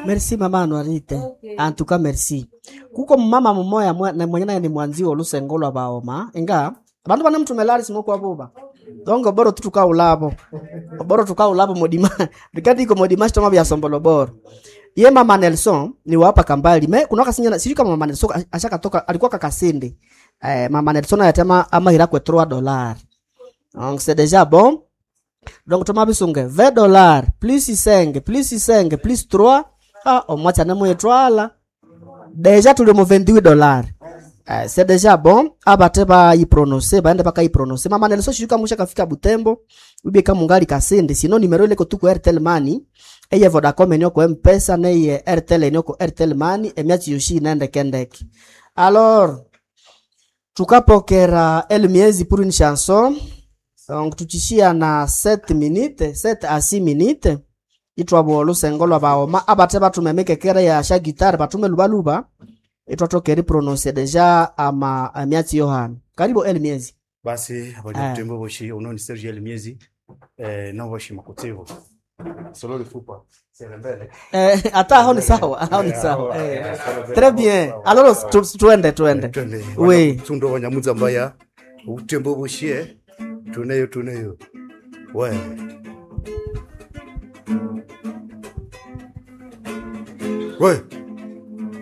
merci mama anuarite antuka merci kuko mumama mumoya mwe- na mwenye naye ni mwanzi olusengo lwa baoma inga bandu bane mtumelali simukwa buba dongo boro tu tukaulabo boro tukaulabo modima rikati iko modima shitoma bya sombolo boro ye mama Nelson ni wapa kambali me kuna kasinya sijui kama mama Nelson ashaka toka alikuwa kakasindi eh, mama Nelson ayatema ama hira kwe 3 dollars donc c'est déjà bon donc toma bisunge 20 dollars plus 5 plus 5 plus 3 ah omwacha nemo etwala deja tuli mu 28 dollars Eh, c'est déjà bon abate bayiprononse baende bakayiprononse mama Nelson sijui kama musha kafika Butembo ubie kama ungali kasindi sino nimero ile kotuko Airtel Money eye Vodacom enyo ko M-Pesa na eye Airtel enyo ko Airtel Money emyachi yoshi nende kendeke alors tukapokera el miezi pour une chanson donc tuchishia na 7 minutes 7 à 6 minutes itwabo olusengo lwa baoma abate batumemekekera ya sha gitare batume lubaluba itwatokeri prononce deja ama amyatsi yohana karibu el miezi basi Eh. abanyabutembo boshi unoni serge el miezi eh, no boshi makutsivo solo lifupa serembele eh, ata hao ni sawa hao ni sawa eh. très bien alors tu, tuende tuende twende Oui. tundo wanyamudza mbaya utembo boshie tuneyo tuneyo we we